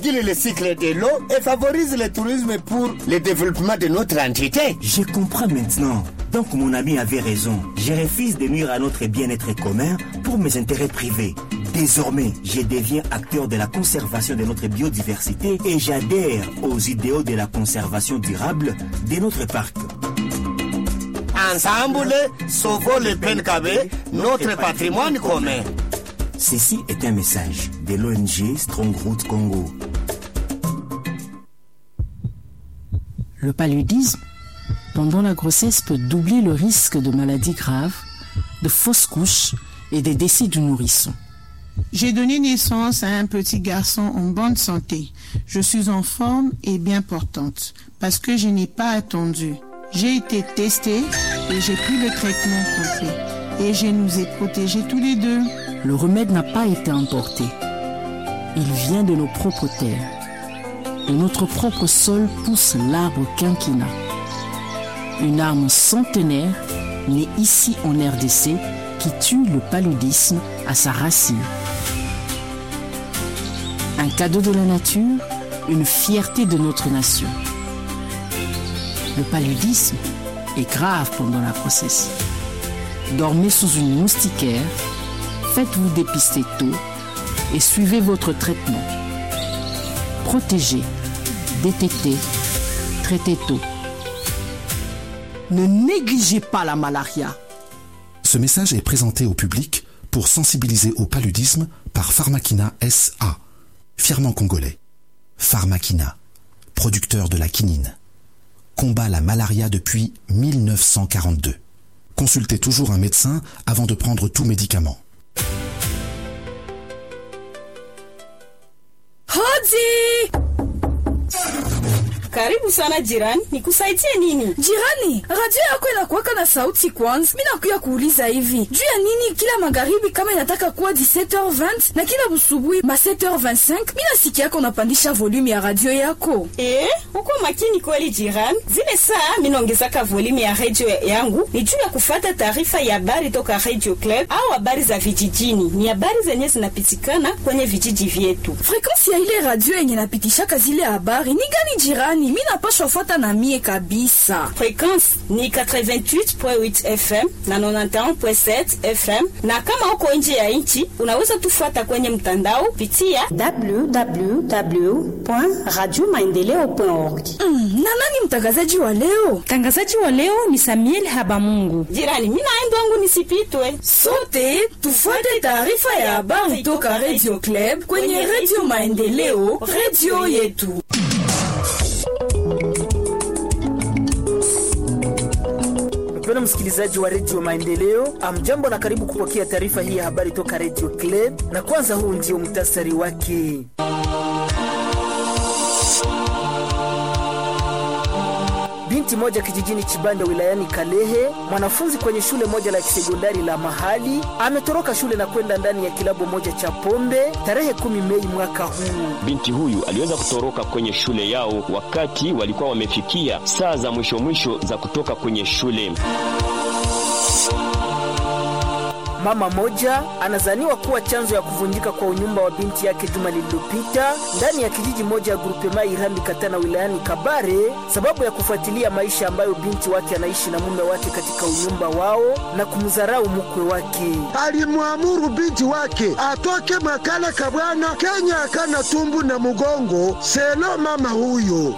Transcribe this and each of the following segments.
régule le cycle de l'eau et favorise le tourisme pour le développement de notre entité. Je comprends maintenant. Donc mon ami avait raison. Je refuse de nuire à notre bien-être commun pour mes intérêts privés. Désormais, je deviens acteur de la conservation de notre biodiversité et j'adhère aux idéaux de la conservation durable de notre parc. Ensemble, sauvons le Penkabe, notre patrimoine commun. Ceci est un message de l'ONG Strongroot Congo. Le paludisme, pendant la grossesse, peut doubler le risque de maladies graves, de fausses couches et des décès du nourrisson. J'ai donné naissance à un petit garçon en bonne santé. Je suis en forme et bien portante parce que je n'ai pas attendu. J'ai été testée et j'ai pris le traitement complet. Et je nous ai protégés tous les deux. Le remède n'a pas été emporté. Il vient de nos propres terres. De notre propre sol pousse l'arbre quinquina. Une arme centenaire née ici en RDC qui tue le paludisme à sa racine. Un cadeau de la nature, une fierté de notre nation. Le paludisme est grave pendant la grossesse. Dormez sous une moustiquaire, faites-vous dépister tôt et suivez votre traitement. Protégez, détectez, traitez tôt. Ne négligez pas la malaria. Ce message est présenté au public pour sensibiliser au paludisme par Pharmakina SA, fièrement congolais. Pharmakina, producteur de la quinine, combat la malaria depuis 1942. Consultez toujours un médecin avant de prendre tout médicament. Hoji! Karibu sana jirani, nikusaidie nini? Jirani, radio yako inakuwaka na sauti kwanza. Mimi nakuya kuuliza hivi juu ya nini kila magharibi kama inataka kuwa 17h20 na kila busubuhi ma 7h25 mimi nasikia yako unapandisha volume ya radio yako. Eh, uko makini kweli jirani. Zile saa mimi naongezaka volume ya radio yangu ni juu ya kufata taarifa ya habari toka Radio Club au habari za vijijini. Ni habari zenye zinapitikana kwenye vijiji vyetu. Frequensi ya ile radio yenye napitishaka zile habari ni gani jirani? Mimi napashwa fuata na mie kabisa. Frequensi ni 88.8 FM na 91.7 FM, na kama uko nje ya nchi unaweza tufuata kwenye mtandao pitia www.radiomaendeleo.org. Mm, na nani mtangazaji wa leo? Mtangazaji wa leo ni Samuel Habamungu. Jirani, mimi naenda wangu nisipitwe. Sote tufuate taarifa ya habari toka Radio Club kwenye Radio Maendeleo, radio yetu. Mpendwa msikilizaji wa redio Maendeleo, amjambo na karibu kupokea taarifa hii ya habari toka redio Club, na kwanza huu ndio mtasari wake. Binti moja kijijini Chibanda wilayani Kalehe, mwanafunzi kwenye shule moja la kisekondari la mahali, ametoroka shule na kwenda ndani ya kilabu moja cha pombe tarehe kumi Mei mwaka huu. Binti huyu aliweza kutoroka kwenye shule yao wakati walikuwa wamefikia saa za mwisho mwisho za kutoka kwenye shule. Mama moja anazaniwa kuwa chanzo ya kuvunjika kwa unyumba wa binti yake juma lililopita ndani ya kijiji moja ya grupema Irambi Katana wilayani Kabare, sababu ya kufuatilia maisha ambayo binti wake anaishi na mume wake katika unyumba wao na kumdharau mkwe wake. Alimwamuru binti wake atoke makala kabwana Kenya akana tumbu na mugongo selo mama huyo.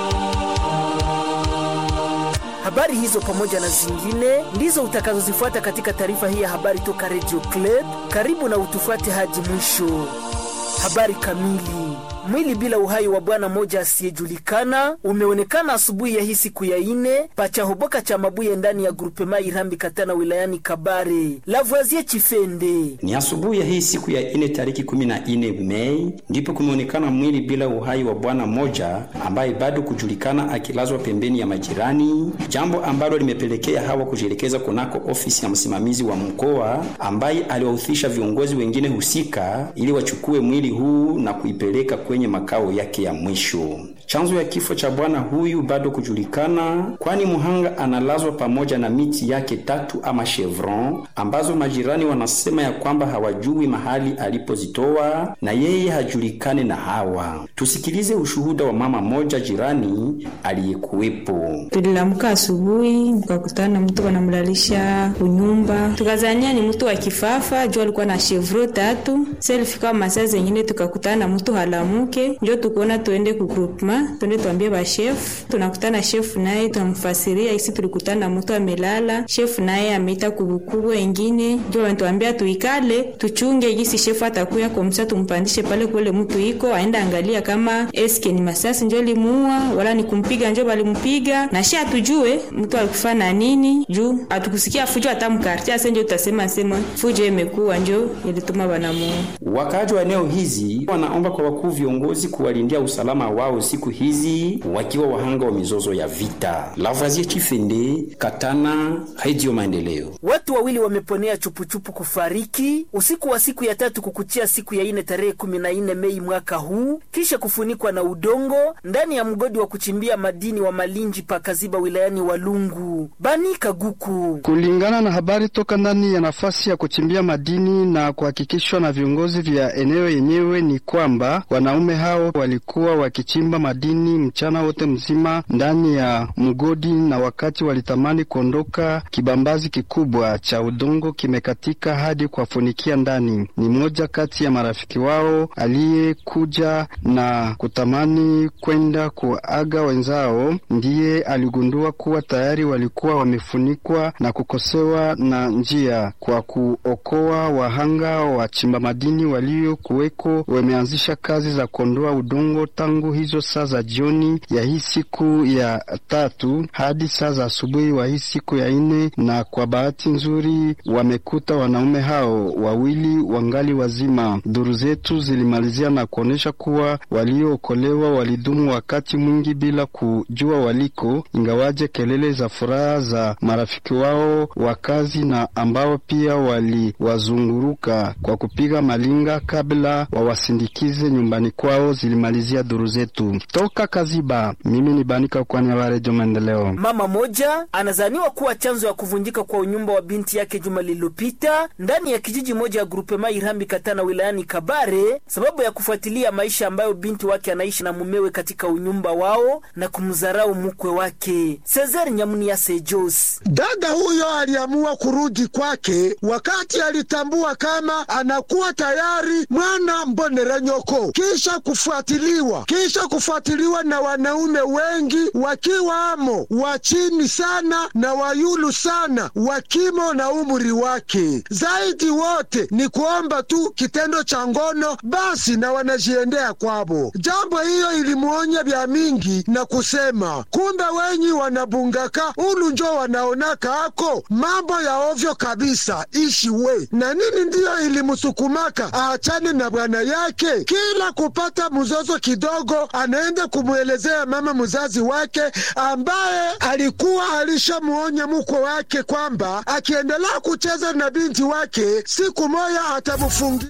Habari hizo pamoja na zingine ndizo utakazozifuata katika taarifa hii ya habari toka Radio Club. Karibu na utufuate hadi mwisho. Habari kamili. Mwili bila uhai wa bwana mmoja asiyejulikana umeonekana asubuhi ya hii siku ya ine pachahoboka cha Mabuye ndani ya grupema Irambi Katana wilayani Kabare. Lavoisier Chifende. Ni asubuhi ya hii siku ya ine tariki kumi na ine Mei ndipo kumeonekana mwili bila uhai wa bwana mmoja ambaye bado kujulikana akilazwa pembeni ya majirani, jambo ambalo limepelekea hawa kujielekeza kunako ofisi ya msimamizi wa mkoa ambaye aliwahusisha viongozi wengine husika ili wachukue mwili huu na kuipeleka kwenye makao yake ya mwisho. Chanzo ya kifo cha bwana huyu bado kujulikana, kwani muhanga analazwa pamoja na miti yake tatu ama chevron ambazo majirani wanasema ya kwamba hawajui mahali alipozitoa na yeye hajulikane na hawa. Tusikilize ushuhuda wa mama moja jirani aliyekuwepo. Tulilamka asubuhi, tukakutana mtu wanamlalisha kunyumba, tukazania ni mtu wa kifafa juu alikuwa na chevro tatu. Selifika masaa zengine tukakutana na mtu halamuke, njo tukuona tuende ku groupement, tuende tuambie ba chef. Tunakutana chef naye tunamfasiria isi tulikutana na mtu amelala, chef naye ameita kubukubwa ingine, njo wanatuambia tuikale tuchunge gisi chef atakuya komsa, tumpandishe pale kule mtu iko aenda angalia kama eske ni masasi njo limuua wala ni kumpiga njo balimpiga, na shi atujue mtu alikufa na nini, juu atukusikia fujo hata mkarti ase njo tutasema sema fujo imekuwa njo ilituma banamuua. Wakaaji wa eneo hizi wanaomba kwa wakuu viongozi kuwalindia usalama wao siku hizi wakiwa wahanga wa mizozo ya vita. Lavoisier Chifende, Katana, Radio Maendeleo. Watu wawili wameponea chupuchupu kufariki usiku wa siku ya tatu kukuchia siku ya ine tarehe kumi na nne Mei mwaka huu kisha kufunikwa na udongo ndani ya mgodi wa kuchimbia madini wa Malinji pakaziba wilayani Walungu. Bani Kaguku. Kulingana na habari toka ndani ya nafasi ya kuchimbia madini na kuhakikishwa na viongozi vya eneo yenyewe ni kwamba wanaume hao walikuwa wakichimba madini mchana wote mzima ndani ya mgodi, na wakati walitamani kuondoka, kibambazi kikubwa cha udongo kimekatika hadi kuwafunikia ndani. Ni mmoja kati ya marafiki wao aliyekuja na kutamani kwenda kuaga wenzao, ndiye aligundua kuwa tayari walikuwa wamefunikwa na kukosewa na njia. Kwa kuokoa wahanga wachimba madini waliokuweko, wameanzisha kazi za kuondoa udongo tangu hizo saa za jioni ya hii siku ya tatu hadi saa za asubuhi wa hii siku ya nne, na kwa bahati nzuri wamekuta wanaume hao wawili wangali wazima. Duru zetu zilimalizia na kuonyesha kuwa waliookolewa walidumu wakati mwingi bila kujua waliko, ingawaje kelele za furaha za marafiki wao wa kazi na ambao pia waliwazunguruka kwa kupiga malinga kabla wawasindikize nyumbani kwao zilimalizia duru zetu toka Kaziba. Mimi ni Banika kwani ya Redio Maendeleo. Mama moja anazaniwa kuwa chanzo ya kuvunjika kwa unyumba wa binti yake juma lililopita ndani ya kijiji moja ya grupema Irambi Katana wilayani Kabare, sababu ya kufuatilia maisha ambayo binti wake anaishi na mumewe katika unyumba wao na kumdharau mkwe wake. Cesar Nyamunia Sejos. Dada huyo aliamua kurudi kwake wakati alitambua kama anakuwa tayari mwana mbonera nyoko, kisha kufuatiliwa kisha kufuatiliwa na wanaume wengi wakiwamo wa chini sana na wayulu sana wakimo na umri wake. Zaidi wote ni kuomba tu kitendo cha ngono basi, na wanajiendea kwabo. Jambo hiyo ilimuonya vya mingi na kusema, kumbe wenyi wanabungaka ulu njo wanaonaka ako mambo ya ovyo kabisa, ishi we na nini. Ndiyo ilimusukumaka aachane na bwana yake, kila kupata mzozo kidogo anaenda kumwelezea mama mzazi wake ambaye alikuwa alishamuonya mkwe wake kwamba akiendelea kucheza na binti wake siku moja atamufungia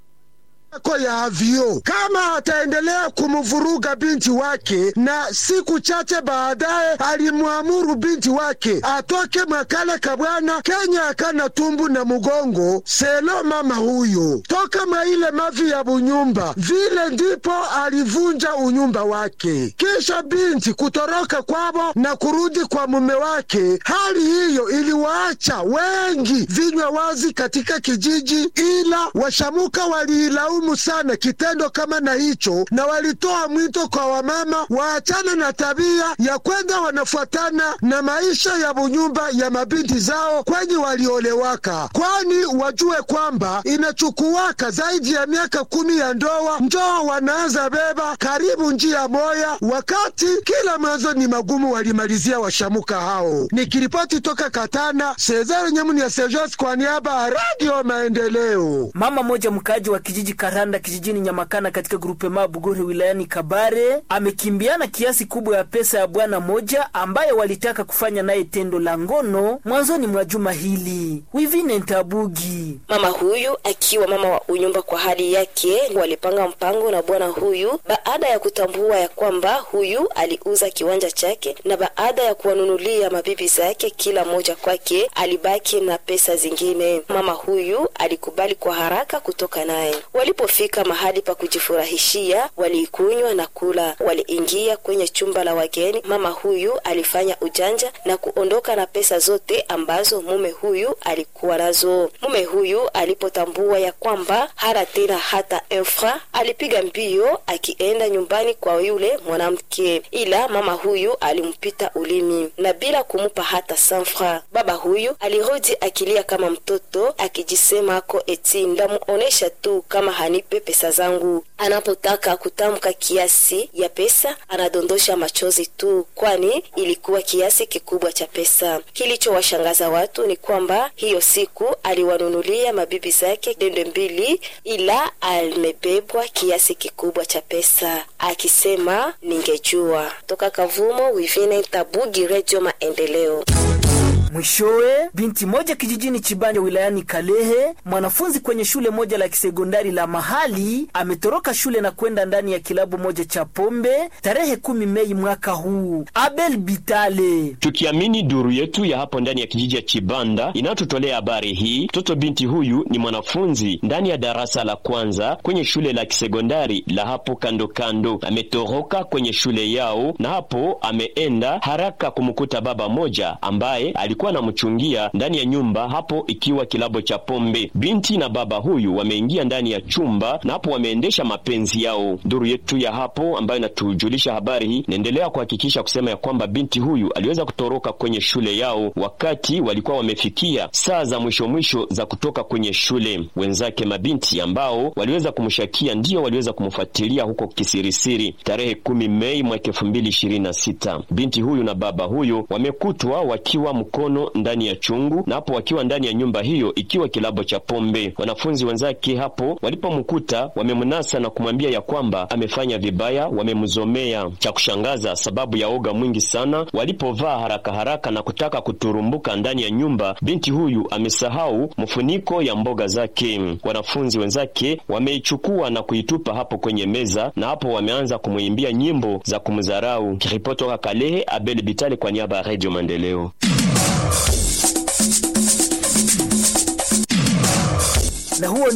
ko ya avio kama ataendelea kumvuruga binti wake, na siku chache baadaye alimwamuru binti wake atoke mwakale kabwana Kenya akana tumbu na mugongo selo mama huyo toka mwa ile mavi ya bunyumba. Vile ndipo alivunja unyumba wake, kisha binti kutoroka kwabo na kurudi kwa mume wake. Hali hiyo iliwaacha wengi vinywa wazi katika kijiji, ila washamuka waliilaumu sana kitendo kama na hicho, na walitoa mwito kwa wamama waachane na tabia ya kwenda wanafuatana na maisha ya bunyumba ya mabinti zao kwenye waliolewaka, kwani wajue kwamba inachukuwaka zaidi ya miaka kumi ya ndoa njoo wanaanza beba karibu njia moya, wakati kila mwanzo ni magumu. Walimalizia washamuka hao. Nikiripoti toka Katana, Sezari Nyamuni ya Sejos kwa niaba ya Radio Maendeleo. Mama moja mkaaji wa kijiji Karanda kijijini Nyamakana katika grupema Bugore wilayani Kabare amekimbiana kiasi kubwa ya pesa ya bwana moja ambaye walitaka kufanya naye tendo la ngono mwanzoni mwa juma hili. Wivine Ntabugi, mama huyu akiwa mama wa unyumba kwa hali yake, walipanga mpango na bwana huyu baada ya kutambua ya kwamba huyu aliuza kiwanja chake na baada ya kuwanunulia mabibi zake kila moja kwake, alibaki na pesa zingine. Mama huyu alikubali kwa haraka kutoka naye. Walipofika mahali pa kujifurahishia, waliikunywa na kula. Waliingia kwenye chumba la wageni. Mama huyu alifanya ujanja na kuondoka na pesa zote ambazo mume huyu alikuwa nazo. Mume huyu alipotambua ya kwamba hana tena hata enfra, alipiga mbio akienda nyumbani kwa yule mwanamke, ila mama huyu alimpita ulimi na bila kumupa hata sanfra. Baba huyu alirudi akilia kama mtoto akijisema ako eti ndamuonesha tu kama hanipe pesa zangu. Anapotaka kutamka kiasi ya pesa anadondosha machozi tu, kwani ilikuwa kiasi kikubwa cha pesa. Kilichowashangaza watu ni kwamba hiyo siku aliwanunulia mabibi zake dende mbili, ila amebebwa kiasi kikubwa cha pesa, akisema ningejua. Toka Kavumo, Wivine Tabugi, Redio Maendeleo. Mwishowe, binti moja kijijini Chibanja wilayani Kalehe, mwanafunzi kwenye shule moja la kisekondari la mahali, ametoroka shule na kwenda ndani ya kilabu moja cha pombe tarehe kumi Mei mwaka huu. Abel Bitale, tukiamini duru yetu ya hapo ndani ya kijiji ya Chibanda inayotutolea habari hii, mtoto binti huyu ni mwanafunzi ndani ya darasa la kwanza kwenye shule la kisekondari la hapo kando kando. Ametoroka kwenye shule yao na hapo ameenda haraka kumkuta baba moja ambaye alikuwa anamchungia ndani ya nyumba hapo, ikiwa kilabo cha pombe. Binti na baba huyu wameingia ndani ya chumba na hapo wameendesha mapenzi yao. Duru yetu ya hapo ambayo inatujulisha habari hii inaendelea kuhakikisha kusema ya kwamba binti huyu aliweza kutoroka kwenye shule yao wakati walikuwa wamefikia saa za mwisho mwisho za kutoka kwenye shule. Wenzake mabinti ambao waliweza kumshakia ndio waliweza kumfuatilia huko kisirisiri tarehe kumi Mei mwaka elfu mbili ishirini na sita. Binti huyu na baba huyu wamekutwa wakiwa mkono ndani ya chungu na hapo wakiwa ndani ya nyumba hiyo ikiwa kilabo cha pombe. Wanafunzi wenzake hapo walipomkuta wamemnasa na kumwambia ya kwamba amefanya vibaya, wamemzomea. Cha kushangaza, sababu ya oga mwingi sana, walipovaa haraka haraka na kutaka kuturumbuka ndani ya nyumba, binti huyu amesahau mfuniko ya mboga zake. Wanafunzi wenzake wameichukua na kuitupa hapo kwenye meza, na hapo wameanza kumwimbia nyimbo za kumdharau. Kiripoti toka Kalehe, Abel Bitale kwa niaba ya Radio Maendeleo. na huo